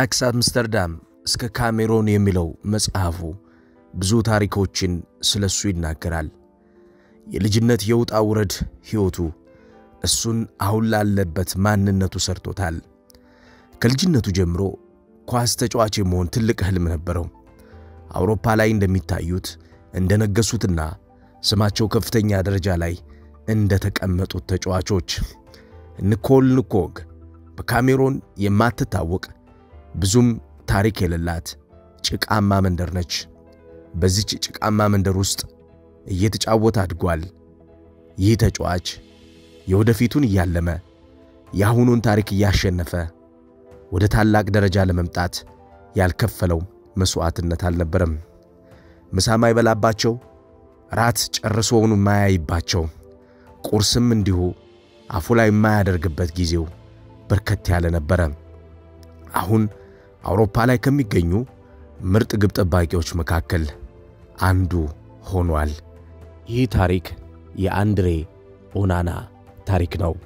ከአያክስ አምስተርዳም እስከ ካሜሮን የሚለው መጽሐፉ ብዙ ታሪኮችን ስለሱ ይናገራል። የልጅነት የውጣ ውረድ ሕይወቱ እሱን አሁን ላለበት ማንነቱ ሰርቶታል። ከልጅነቱ ጀምሮ ኳስ ተጫዋች የመሆን ትልቅ ሕልም ነበረው። አውሮፓ ላይ እንደሚታዩት እንደነገሱትና ስማቸው ከፍተኛ ደረጃ ላይ እንደተቀመጡት ተጫዋቾች ኒኮል ንኮግ በካሜሮን የማትታወቅ ብዙም ታሪክ የሌላት ጭቃማ መንደር ነች። በዚች ጭቃማ መንደር ውስጥ እየተጫወተ አድጓል። ይህ ተጫዋች የወደፊቱን እያለመ የአሁኑን ታሪክ እያሸነፈ ወደ ታላቅ ደረጃ ለመምጣት ያልከፈለው መሥዋዕትነት አልነበረም። ምሳ ማይበላባቸው፣ ራት ጨርሶውኑ የማያይባቸው፣ ቁርስም እንዲሁ አፉ ላይ የማያደርግበት ጊዜው በርከት ያለ ነበረ። አሁን አውሮፓ ላይ ከሚገኙ ምርጥ ግብ ጠባቂዎች መካከል አንዱ ሆኗል። ይህ ታሪክ የአንድሬ ኦናና ታሪክ ነው።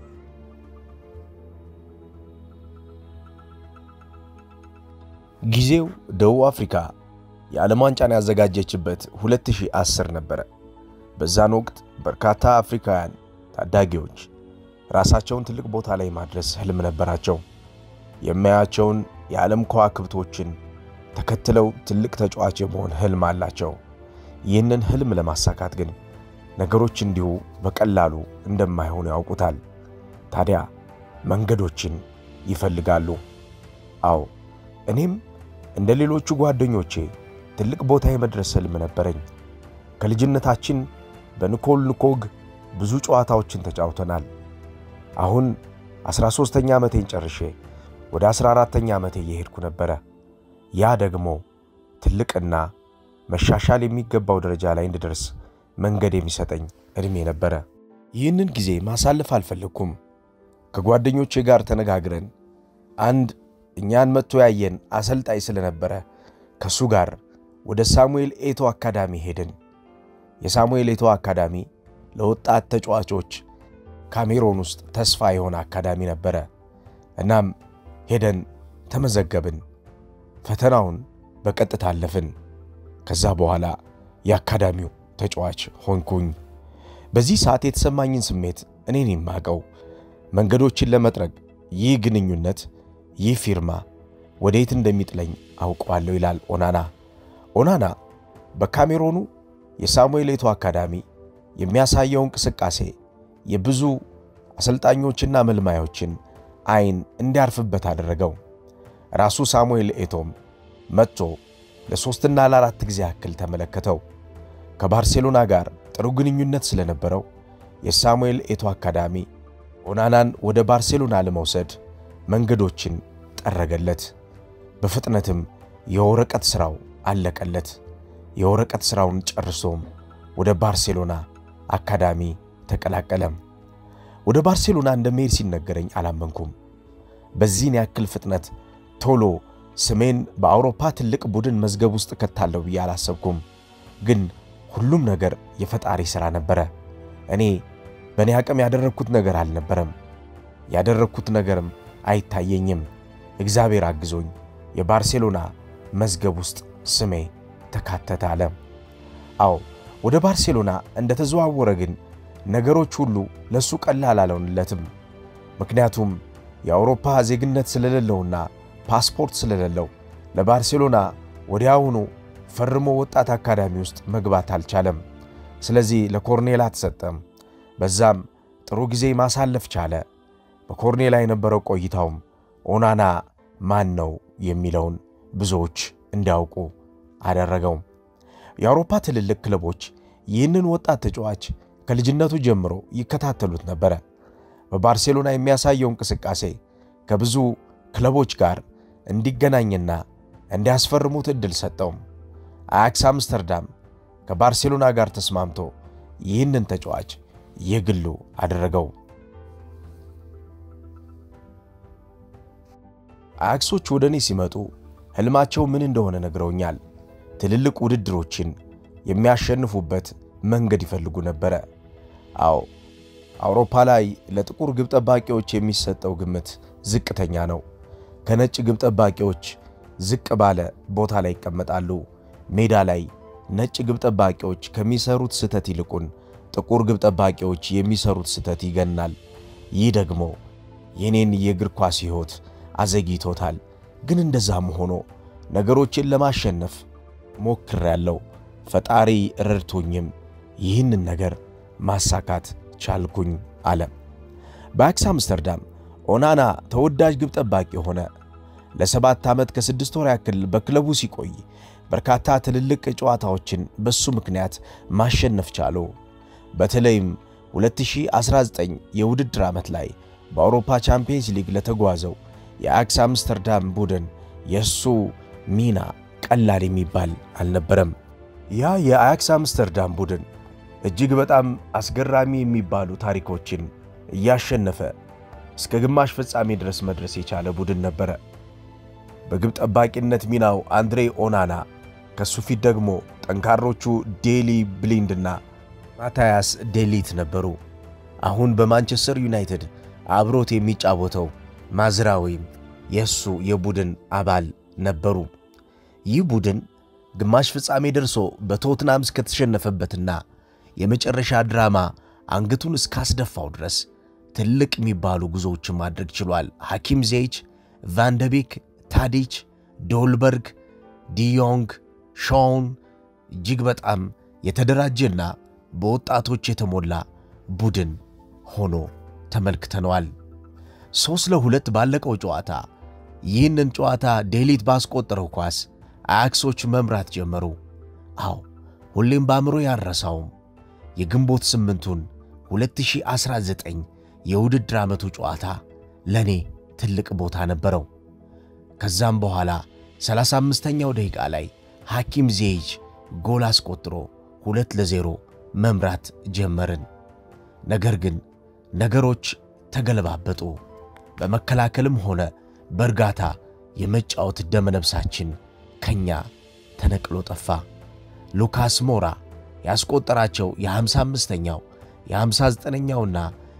ጊዜው ደቡብ አፍሪካ የዓለም ዋንጫን ያዘጋጀችበት 2010 ነበረ። በዛን ወቅት በርካታ አፍሪካውያን ታዳጊዎች ራሳቸውን ትልቅ ቦታ ላይ ማድረስ ህልም ነበራቸው። የሚያያቸውን የዓለም ከዋክብቶችን ተከትለው ትልቅ ተጫዋች የመሆን ህልም አላቸው። ይህንን ህልም ለማሳካት ግን ነገሮች እንዲሁ በቀላሉ እንደማይሆኑ ያውቁታል። ታዲያ መንገዶችን ይፈልጋሉ። አዎ እኔም እንደ ሌሎቹ ጓደኞቼ ትልቅ ቦታ የመድረስ ህልም ነበረኝ። ከልጅነታችን በኒኮል ንኮግ ብዙ ጨዋታዎችን ተጫውተናል። አሁን 13ተኛ ዓመቴን ጨርሼ ወደ 14ተኛ ዓመቴ እየሄድኩ ነበረ። ያ ደግሞ ትልቅና መሻሻል የሚገባው ደረጃ ላይ እንድደርስ መንገድ የሚሰጠኝ ዕድሜ ነበረ። ይህንን ጊዜ ማሳለፍ አልፈለግኩም። ከጓደኞቼ ጋር ተነጋግረን አንድ እኛን መጥቶ ያየን አሰልጣኝ ስለነበረ ከእሱ ጋር ወደ ሳሙኤል ኤቶ አካዳሚ ሄድን። የሳሙኤል ኤቶ አካዳሚ ለወጣት ተጫዋቾች ካሜሮን ውስጥ ተስፋ የሆነ አካዳሚ ነበረ። እናም ሄደን ተመዘገብን። ፈተናውን በቀጥታ አለፍን። ከዛ በኋላ የአካዳሚው ተጫዋች ሆንኩኝ። በዚህ ሰዓት የተሰማኝን ስሜት እኔን የማቀው መንገዶችን ለመጥረግ ይህ ግንኙነት ይህ ፊርማ ወዴት እንደሚጥለኝ አውቀዋለሁ ይላል ኦናና። ኦናና በካሜሮኑ የሳሙኤል ኤቶ አካዳሚ የሚያሳየው እንቅስቃሴ የብዙ አሰልጣኞችና መልማዮችን አይን እንዲያርፍበት አደረገው። ራሱ ሳሙኤል ኤቶም መጥቶ ለሦስትና ለአራት ጊዜ ያክል ተመለከተው። ከባርሴሎና ጋር ጥሩ ግንኙነት ስለነበረው የሳሙኤል ኤቶ አካዳሚ ኦናናን ወደ ባርሴሎና ለመውሰድ መንገዶችን ጠረገለት። በፍጥነትም የወረቀት ሥራው አለቀለት። የወረቀት ሥራውን ጨርሶም ወደ ባርሴሎና አካዳሚ ተቀላቀለም። ወደ ባርሴሎና እንደመሄድ ሲነገረኝ አላመንኩም። በዚህን ያክል ፍጥነት ቶሎ ስሜን በአውሮፓ ትልቅ ቡድን መዝገብ ውስጥ ከታለሁ ብዬ አላሰብኩም። ግን ሁሉም ነገር የፈጣሪ ሥራ ነበረ። እኔ በእኔ አቅም ያደረግኩት ነገር አልነበረም። ያደረግኩት ነገርም አይታየኝም። እግዚአብሔር አግዞኝ የባርሴሎና መዝገብ ውስጥ ስሜ ተካተተ አለ። አዎ ወደ ባርሴሎና እንደተዘዋወረ ግን ነገሮች ሁሉ ለሱ ቀላል አልሆንለትም። ምክንያቱም የአውሮፓ ዜግነት ስለሌለውና ፓስፖርት ስለሌለው ለባርሴሎና ወዲያውኑ ፈርሞ ወጣት አካዳሚ ውስጥ መግባት አልቻለም። ስለዚህ ለኮርኔላ ተሰጠም። በዛም ጥሩ ጊዜ ማሳለፍ ቻለ። በኮርኔላ የነበረው ቆይታውም ኦናና ማን ነው የሚለውን ብዙዎች እንዲያውቁ አደረገው። የአውሮፓ ትልልቅ ክለቦች ይህንን ወጣት ተጫዋች ከልጅነቱ ጀምሮ ይከታተሉት ነበረ። በባርሴሎና የሚያሳየው እንቅስቃሴ ከብዙ ክለቦች ጋር እንዲገናኝና እንዲያስፈርሙት ዕድል ሰጠው። አያክስ አምስተርዳም ከባርሴሎና ጋር ተስማምቶ ይህንን ተጫዋች የግሉ አደረገው። አያክሶች ወደ እኔ ሲመጡ ሕልማቸው ምን እንደሆነ ነግረውኛል። ትልልቅ ውድድሮችን የሚያሸንፉበት መንገድ ይፈልጉ ነበረ። አዎ አውሮፓ ላይ ለጥቁር ግብ ጠባቂዎች የሚሰጠው ግምት ዝቅተኛ ነው። ከነጭ ግብ ጠባቂዎች ዝቅ ባለ ቦታ ላይ ይቀመጣሉ። ሜዳ ላይ ነጭ ግብ ጠባቂዎች ከሚሰሩት ስህተት ይልቁን ጥቁር ግብ ጠባቂዎች የሚሰሩት ስህተት ይገናል። ይህ ደግሞ የኔን የእግር ኳስ ሕይወት አዘግይቶታል። ግን እንደዛም ሆኖ ነገሮችን ለማሸነፍ ሞክሬያለሁ። ፈጣሪ ረድቶኝም ይህንን ነገር ማሳካት ቻልኩኝ አለ። በአያክስ አምስተርዳም ኦናና ተወዳጅ ግብ ጠባቂ ሆነ። ለሰባት ዓመት ከስድስት ወር ያክል በክለቡ ሲቆይ በርካታ ትልልቅ ጨዋታዎችን በሱ ምክንያት ማሸነፍ ቻሉ። በተለይም 2019 የውድድር ዓመት ላይ በአውሮፓ ቻምፒየንስ ሊግ ለተጓዘው የአያክስ አምስተርዳም ቡድን የእሱ ሚና ቀላል የሚባል አልነበረም። ያ የአያክስ አምስተርዳም ቡድን እጅግ በጣም አስገራሚ የሚባሉ ታሪኮችን እያሸነፈ እስከ ግማሽ ፍጻሜ ድረስ መድረስ የቻለ ቡድን ነበረ። በግብ ጠባቂነት ሚናው አንድሬ ኦናና፣ ከሱ ፊት ደግሞ ጠንካሮቹ ዴሊ ብሊንድና ማታያስ ዴሊት ነበሩ። አሁን በማንቸስተር ዩናይትድ አብሮት የሚጫወተው ማዝራዊም የእሱ የቡድን አባል ነበሩ። ይህ ቡድን ግማሽ ፍጻሜ ደርሶ በቶትናም እስከተሸነፈበትና የመጨረሻ ድራማ አንገቱን እስካስደፋው ድረስ ትልቅ የሚባሉ ጉዞዎችን ማድረግ ችሏል። ሐኪም ዜይች፣ ቫንደቤክ፣ ታዲች፣ ዶልበርግ፣ ዲዮንግ፣ ሾውን እጅግ በጣም የተደራጀና በወጣቶች የተሞላ ቡድን ሆኖ ተመልክተነዋል። ሦስት ለሁለት ባለቀው ጨዋታ ይህንን ጨዋታ ዴሊት ባስቆጠረው ኳስ አያክሶች መምራት ጀመሩ። አዎ ሁሌም በአእምሮ ያረሳውም የግንቦት ስምንቱን 2019 የውድድር ዓመቱ ጨዋታ ለእኔ ትልቅ ቦታ ነበረው። ከዛም በኋላ 35ኛው ደቂቃ ላይ ሐኪም ዜይች ጎል አስቆጥሮ ሁለት ለዜሮ መምራት ጀመርን። ነገር ግን ነገሮች ተገለባበጡ። በመከላከልም ሆነ በእርጋታ የመጫወት ደመነፍሳችን ከኛ ተነቅሎ ጠፋ። ሉካስ ሞራ ያስቆጠራቸው የ55ኛው የ59ኛውና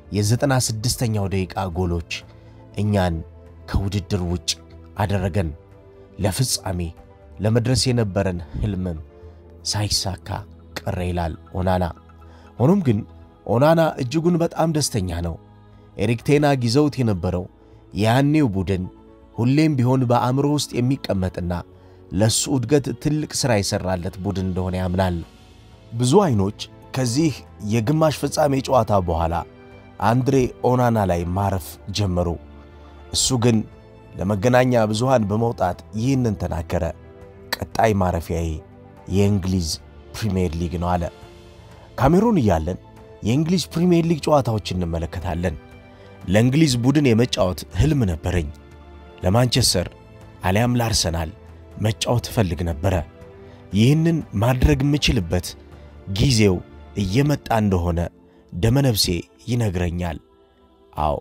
የ96ኛው ደቂቃ ጎሎች እኛን ከውድድር ውጭ አደረገን። ለፍጻሜ ለመድረስ የነበረን ሕልምም ሳይሳካ ቀረ ይላል ኦናና። ሆኖም ግን ኦናና እጅጉን በጣም ደስተኛ ነው። ኤሪክ ቴና ይዘውት የነበረው ያኔው ቡድን ሁሌም ቢሆን በአእምሮ ውስጥ የሚቀመጥና ለሱ እድገት ትልቅ ሥራ የሠራለት ቡድን እንደሆነ ያምናል። ብዙ አይኖች ከዚህ የግማሽ ፍጻሜ ጨዋታ በኋላ አንድሬ ኦናና ላይ ማረፍ ጀመሩ። እሱ ግን ለመገናኛ ብዙሃን በመውጣት ይህንን ተናገረ። ቀጣይ ማረፊያዬ የእንግሊዝ ፕሪምየር ሊግ ነው አለ። ካሜሩን እያለን የእንግሊዝ ፕሪምየር ሊግ ጨዋታዎች እንመለከታለን። ለእንግሊዝ ቡድን የመጫወት ሕልም ነበረኝ። ለማንቸስተር አሊያም ለአርሰናል መጫወት እፈልግ ነበረ። ይህንን ማድረግ የምችልበት ጊዜው እየመጣ እንደሆነ ደመነፍሴ ይነግረኛል። አዎ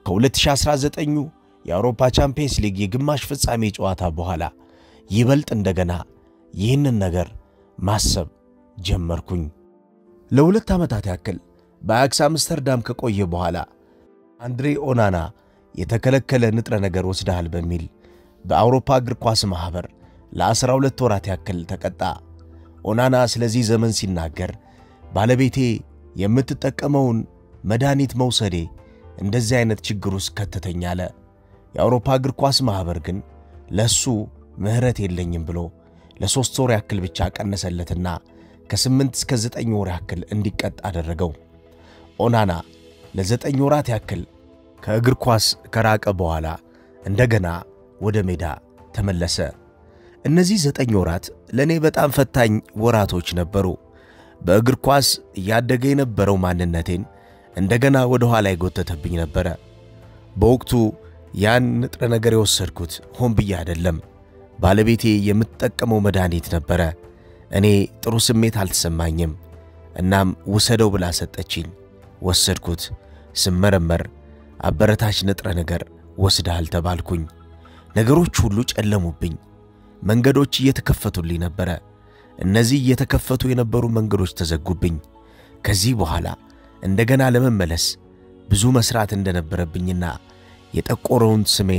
ከ2019ኙ የአውሮፓ ቻምፒየንስ ሊግ የግማሽ ፍጻሜ ጨዋታ በኋላ ይበልጥ እንደገና ይህንን ነገር ማሰብ ጀመርኩኝ። ለሁለት ዓመታት ያክል በአያክስ አምስተርዳም ከቆየ በኋላ አንድሬ ኦናና የተከለከለ ንጥረ ነገር ወስደሃል በሚል በአውሮፓ እግር ኳስ ማኅበር ለዐሥራ ሁለት ወራት ያክል ተቀጣ። ኦናና ስለዚህ ዘመን ሲናገር ባለቤቴ የምትጠቀመውን መድኃኒት መውሰዴ እንደዚህ አይነት ችግር ውስጥ ከተተኝ አለ። የአውሮፓ እግር ኳስ ማኅበር ግን ለሱ ምሕረት የለኝም ብሎ ለሦስት ወር ያክል ብቻ ቀነሰለትና ከስምንት እስከ ዘጠኝ ወር ያክል እንዲቀጥ አደረገው። ኦናና ለዘጠኝ ወራት ያክል ከእግር ኳስ ከራቀ በኋላ እንደገና ወደ ሜዳ ተመለሰ። እነዚህ ዘጠኝ ወራት ለእኔ በጣም ፈታኝ ወራቶች ነበሩ። በእግር ኳስ እያደገ የነበረው ማንነቴን እንደገና ወደ ኋላ የጎተተብኝ ነበረ። በወቅቱ ያን ንጥረ ነገር የወሰድኩት ሆን ብዬ አይደለም። ባለቤቴ የምትጠቀመው መድኃኒት ነበረ። እኔ ጥሩ ስሜት አልተሰማኝም። እናም ውሰደው ብላ ሰጠችኝ። ወሰድኩት። ስመረመር አበረታች ንጥረ ነገር ወስደሃል ተባልኩኝ። ነገሮች ሁሉ ጨለሙብኝ። መንገዶች እየተከፈቱልኝ ነበረ። እነዚህ እየተከፈቱ የነበሩ መንገዶች ተዘጉብኝ። ከዚህ በኋላ እንደገና ለመመለስ ብዙ መሥራት እንደነበረብኝና የጠቆረውን ስሜን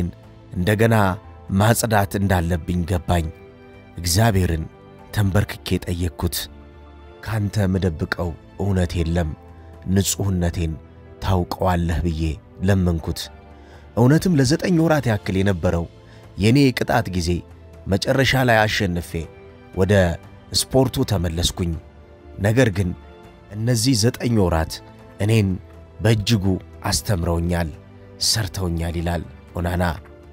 እንደገና ማጽዳት እንዳለብኝ ገባኝ። እግዚአብሔርን ተንበርክኬ ጠየቅኩት። ካንተ ምደብቀው እውነት የለም፣ ንጹሕነቴን ታውቀዋለህ ብዬ ለመንኩት። እውነትም ለዘጠኝ ወራት ያክል የነበረው የእኔ የቅጣት ጊዜ መጨረሻ ላይ አሸንፌ ወደ ስፖርቱ ተመለስኩኝ። ነገር ግን እነዚህ ዘጠኝ ወራት እኔን በእጅጉ አስተምረውኛል፣ ሰርተውኛል ይላል ኦናና።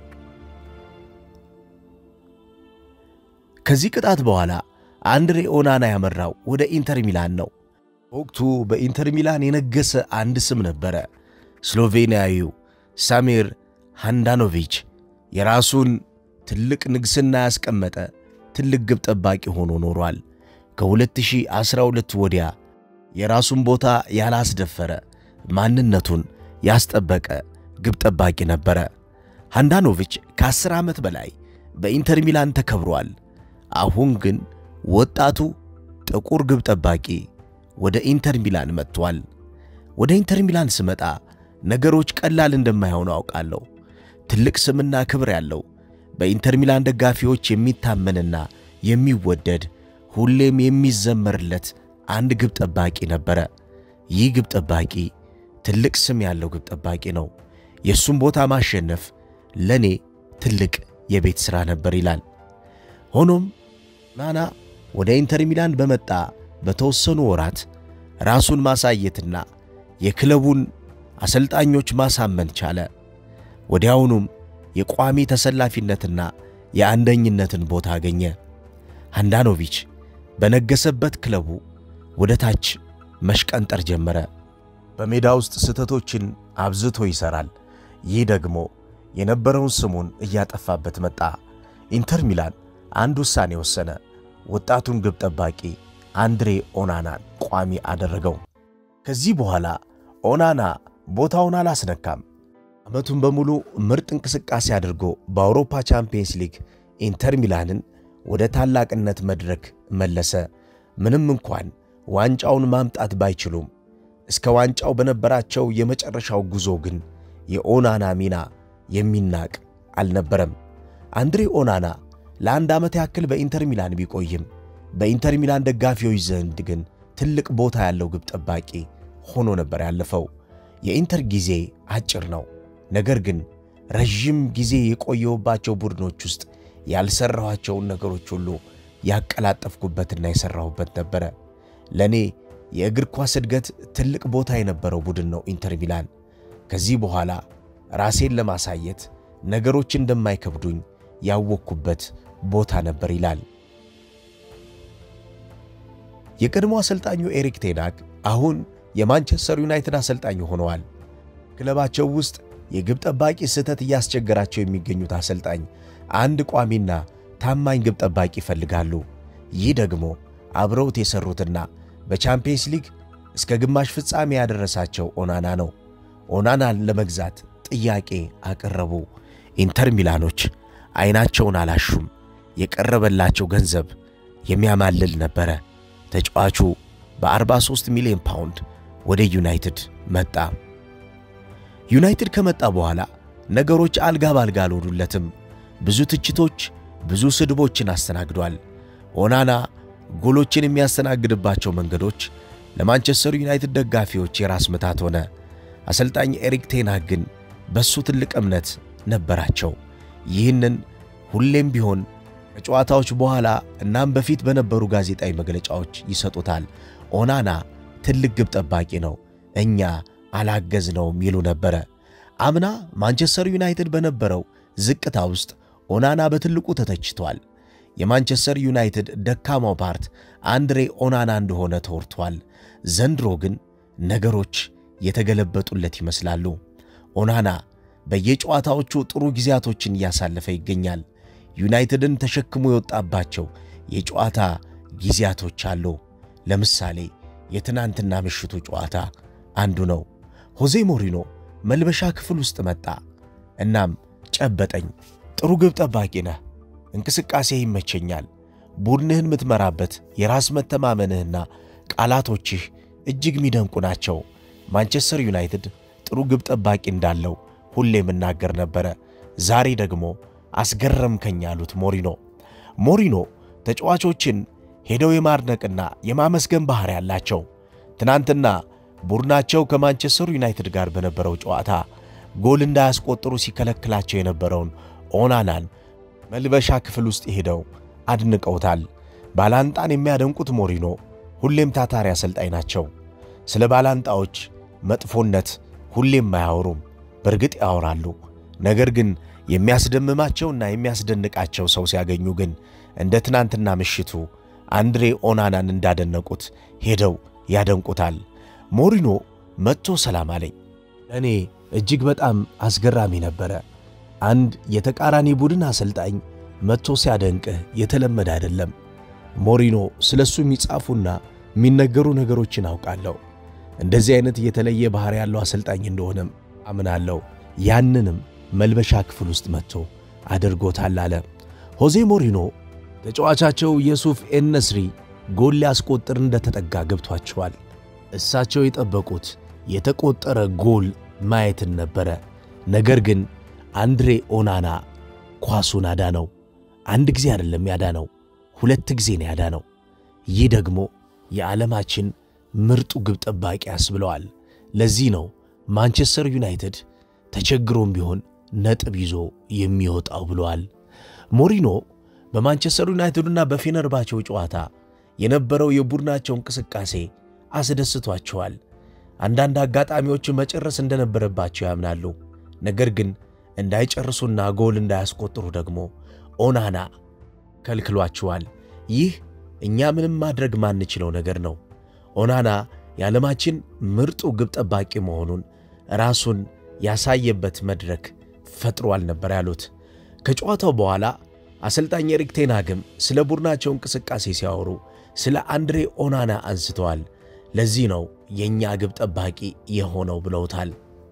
ከዚህ ቅጣት በኋላ አንድሬ ኦናና ያመራው ወደ ኢንተር ሚላን ነው። በወቅቱ በኢንተር ሚላን የነገሰ አንድ ስም ነበረ። ስሎቬንያዊው ሳሚር ሃንዳኖቪች የራሱን ትልቅ ንግሥና ያስቀመጠ ትልቅ ግብ ጠባቂ ሆኖ ኖሯል። ከ2012 ወዲያ የራሱን ቦታ ያላስደፈረ ማንነቱን ያስጠበቀ ግብ ጠባቂ ነበረ። ሃንዳኖቪች ከ10 ዓመት በላይ በኢንተር ሚላን ተከብሯል። አሁን ግን ወጣቱ ጥቁር ግብ ጠባቂ ወደ ኢንተር ሚላን መጥቷል። ወደ ኢንተር ሚላን ስመጣ ነገሮች ቀላል እንደማይሆኑ አውቃለሁ። ትልቅ ስምና ክብር ያለው በኢንተር ሚላን ደጋፊዎች የሚታመንና የሚወደድ ሁሌም የሚዘመርለት አንድ ግብ ጠባቂ ነበረ። ይህ ግብ ጠባቂ ትልቅ ስም ያለው ግብ ጠባቂ ነው። የእሱም ቦታ ማሸነፍ ለእኔ ትልቅ የቤት ሥራ ነበር ይላል። ሆኖም ናና ወደ ኢንተር ሚላን በመጣ በተወሰኑ ወራት ራሱን ማሳየትና የክለቡን አሰልጣኞች ማሳመን ቻለ። ወዲያውኑም የቋሚ ተሰላፊነትና የአንደኝነትን ቦታ አገኘ። ሃንዳኖቪች በነገሰበት ክለቡ ወደ ታች መሽቀንጠር ጀመረ። በሜዳ ውስጥ ስህተቶችን አብዝቶ ይሠራል። ይህ ደግሞ የነበረውን ስሙን እያጠፋበት መጣ። ኢንተር ሚላን አንድ ውሳኔ ወሰነ። ወጣቱን ግብ ጠባቂ አንድሬ ኦናናን ቋሚ አደረገው። ከዚህ በኋላ ኦናና ቦታውን አላስነካም። ዓመቱን በሙሉ ምርጥ እንቅስቃሴ አድርጎ በአውሮፓ ቻምፒየንስ ሊግ ኢንተር ሚላንን ወደ ታላቅነት መድረክ መለሰ። ምንም እንኳን ዋንጫውን ማምጣት ባይችሉም እስከ ዋንጫው በነበራቸው የመጨረሻው ጉዞ ግን የኦናና ሚና የሚናቅ አልነበረም። አንድሬ ኦናና ለአንድ ዓመት ያክል በኢንተር ሚላን ቢቆይም በኢንተር ሚላን ደጋፊዎች ዘንድ ግን ትልቅ ቦታ ያለው ግብ ጠባቂ ሆኖ ነበር ያለፈው። የኢንተር ጊዜ አጭር ነው። ነገር ግን ረዥም ጊዜ የቆየውባቸው ቡድኖች ውስጥ ያልሠራኋቸውን ነገሮች ሁሉ ያቀላጠፍኩበትና የሠራሁበት ነበረ። ለእኔ የእግር ኳስ እድገት ትልቅ ቦታ የነበረው ቡድን ነው ኢንተር ሚላን። ከዚህ በኋላ ራሴን ለማሳየት ነገሮች እንደማይከብዱኝ ያወቅኩበት ቦታ ነበር ይላል። የቀድሞ አሰልጣኙ ኤሪክ ቴናግ አሁን የማንቸስተር ዩናይትድ አሰልጣኝ ሆነዋል። ክለባቸው ውስጥ የግብ ጠባቂ ስህተት እያስቸገራቸው የሚገኙት አሰልጣኝ አንድ ቋሚና ታማኝ ግብ ጠባቂ ይፈልጋሉ። ይህ ደግሞ አብረውት የሰሩትና በቻምፒየንስ ሊግ እስከ ግማሽ ፍጻሜ ያደረሳቸው ኦናና ነው። ኦናናን ለመግዛት ጥያቄ አቀረቡ። ኢንተር ሚላኖች አይናቸውን አላሹም። የቀረበላቸው ገንዘብ የሚያማልል ነበረ። ተጫዋቹ በ43 ሚሊዮን ፓውንድ ወደ ዩናይትድ መጣ። ዩናይትድ ከመጣ በኋላ ነገሮች አልጋ ባልጋ አልሆኑለትም። ብዙ ትችቶች፣ ብዙ ስድቦችን አስተናግዷል። ኦናና ጎሎችን የሚያስተናግድባቸው መንገዶች ለማንቸስተር ዩናይትድ ደጋፊዎች የራስ ምታት ሆነ። አሰልጣኝ ኤሪክ ቴናግ ግን በሱ ትልቅ እምነት ነበራቸው። ይህንን ሁሌም ቢሆን ከጨዋታዎች በኋላ እናም በፊት በነበሩ ጋዜጣዊ መግለጫዎች ይሰጡታል። ኦናና ትልቅ ግብ ጠባቂ ነው፣ እኛ አላገዝነውም ይሉ ነበረ። አምና ማንቸስተር ዩናይትድ በነበረው ዝቅታ ውስጥ ኦናና በትልቁ ተተችቷል። የማንቸስተር ዩናይትድ ደካማው ፓርት አንድሬ ኦናና እንደሆነ ተወርቷል። ዘንድሮ ግን ነገሮች የተገለበጡለት ይመስላሉ። ኦናና በየጨዋታዎቹ ጥሩ ጊዜያቶችን እያሳለፈ ይገኛል። ዩናይትድን ተሸክሞ የወጣባቸው የጨዋታ ጊዜያቶች አሉ። ለምሳሌ የትናንትና ምሽቱ ጨዋታ አንዱ ነው። ሆዜ ሞሪኖ መልበሻ ክፍል ውስጥ መጣ። እናም ጨበጠኝ። ጥሩ ግብ ጠባቂ ነህ፣ እንቅስቃሴ ይመቸኛል፣ ቡድንህን የምትመራበት የራስ መተማመንህና ቃላቶችህ እጅግ የሚደንቁ ናቸው። ማንቸስተር ዩናይትድ ጥሩ ግብ ጠባቂ እንዳለው ሁሌ የምናገር ነበረ። ዛሬ ደግሞ አስገረምከኝ አሉት ሞሪኖ። ሞሪኖ ተጫዋቾችን ሄደው የማድነቅና የማመስገን ባህሪ ያላቸው። ትናንትና ቡድናቸው ከማንቸስተር ዩናይትድ ጋር በነበረው ጨዋታ ጎል እንዳያስቆጥሩ ሲከለክላቸው የነበረውን ኦናናን መልበሻ ክፍል ውስጥ ሄደው አድንቀውታል። ባላንጣን የሚያደንቁት ሞሪኖ ሁሌም ታታሪ አሰልጣኝ ናቸው። ስለ ባላንጣዎች መጥፎነት ሁሌም አያወሩም። በእርግጥ ያወራሉ። ነገር ግን የሚያስደምማቸውና የሚያስደንቃቸው ሰው ሲያገኙ ግን እንደ ትናንትና ምሽቱ አንድሬ ኦናናን እንዳደነቁት ሄደው ያደንቁታል። ሞሪኖ መጥቶ ሰላም አለኝ። ለእኔ እጅግ በጣም አስገራሚ ነበረ። አንድ የተቃራኒ ቡድን አሰልጣኝ መጥቶ ሲያደንቅህ የተለመደ አይደለም። ሞሪኖ ስለ እሱ የሚጻፉና የሚነገሩ ነገሮችን አውቃለሁ። እንደዚህ አይነት የተለየ ባሕሪ ያለው አሰልጣኝ እንደሆነም አምናለሁ። ያንንም መልበሻ ክፍል ውስጥ መጥቶ አድርጎታል አለ ሆዜ ሞሪኖ። ተጫዋቻቸው የሱፍ ኤነስሪ ጎል ሊያስቆጥር እንደተጠጋ ገብቷቸዋል። እሳቸው የጠበቁት የተቆጠረ ጎል ማየትን ነበረ። ነገር ግን አንድሬ ኦናና ኳሱን አዳነው። አንድ ጊዜ አይደለም ያዳነው፣ ሁለት ጊዜ ነው ያዳነው። ይህ ደግሞ የዓለማችን ምርጡ ግብ ጠባቂ ያስብለዋል። ለዚህ ነው ማንቸስተር ዩናይትድ ተቸግሮም ቢሆን ነጥብ ይዞ የሚወጣው ብለዋል ሞሪኖ። በማንቸስተር ዩናይትድና በፌነርባቸው ጨዋታ የነበረው የቡድናቸው እንቅስቃሴ አስደስቷቸዋል። አንዳንድ አጋጣሚዎችን መጨረስ እንደነበረባቸው ያምናሉ። ነገር ግን እንዳይጨርሱና ጎል እንዳያስቆጥሩ ደግሞ ኦናና ከልክሏቸዋል። ይህ እኛ ምንም ማድረግ ማንችለው ነገር ነው። ኦናና የዓለማችን ምርጡ ግብ ጠባቂ መሆኑን ራሱን ያሳየበት መድረክ ፈጥሯል ነበር ያሉት። ከጨዋታው በኋላ አሰልጣኝ ኤሪክ ቴን ሃግም ስለ ቡድናቸው እንቅስቃሴ ሲያወሩ ስለ አንድሬ ኦናና አንስተዋል። ለዚህ ነው የእኛ ግብ ጠባቂ የሆነው ብለውታል።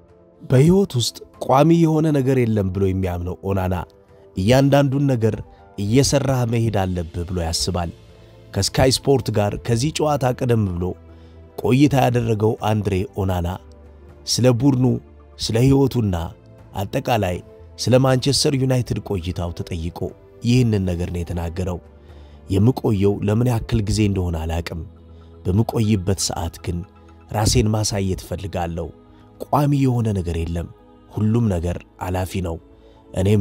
በሕይወት ውስጥ ቋሚ የሆነ ነገር የለም ብሎ የሚያምነው ኦናና እያንዳንዱን ነገር እየሠራህ መሄድ አለብህ ብሎ ያስባል። ከስካይ ስፖርት ጋር ከዚህ ጨዋታ ቀደም ብሎ ቆይታ ያደረገው አንድሬ ኦናና ስለ ቡድኑ፣ ስለ ሕይወቱና አጠቃላይ ስለ ማንቸስተር ዩናይትድ ቆይታው ተጠይቆ ይህንን ነገር ነው የተናገረው። የምቆየው ለምን ያክል ጊዜ እንደሆነ አላቅም። በምቆይበት ሰዓት ግን ራሴን ማሳየት እፈልጋለሁ። ቋሚ የሆነ ነገር የለም። ሁሉም ነገር አላፊ ነው። እኔም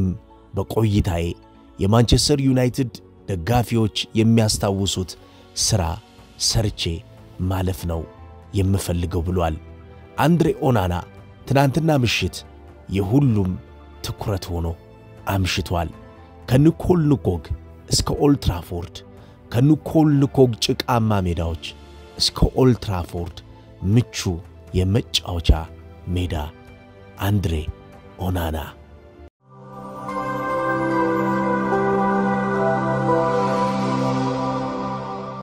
በቆይታዬ የማንቸስተር ዩናይትድ ደጋፊዎች የሚያስታውሱት ሥራ ሰርቼ ማለፍ ነው የምፈልገው ብሏል። አንድሬ ኦናና ትናንትና ምሽት የሁሉም ትኩረት ሆኖ አምሽቷል። ከኒኮል ንኮግ እስከ ኦልትራፎርድ፣ ከኒኮል ንኮግ ጭቃማ ሜዳዎች እስከ ኦልትራፎርድ ምቹ የመጫወቻ ሜዳ አንድሬ ኦናና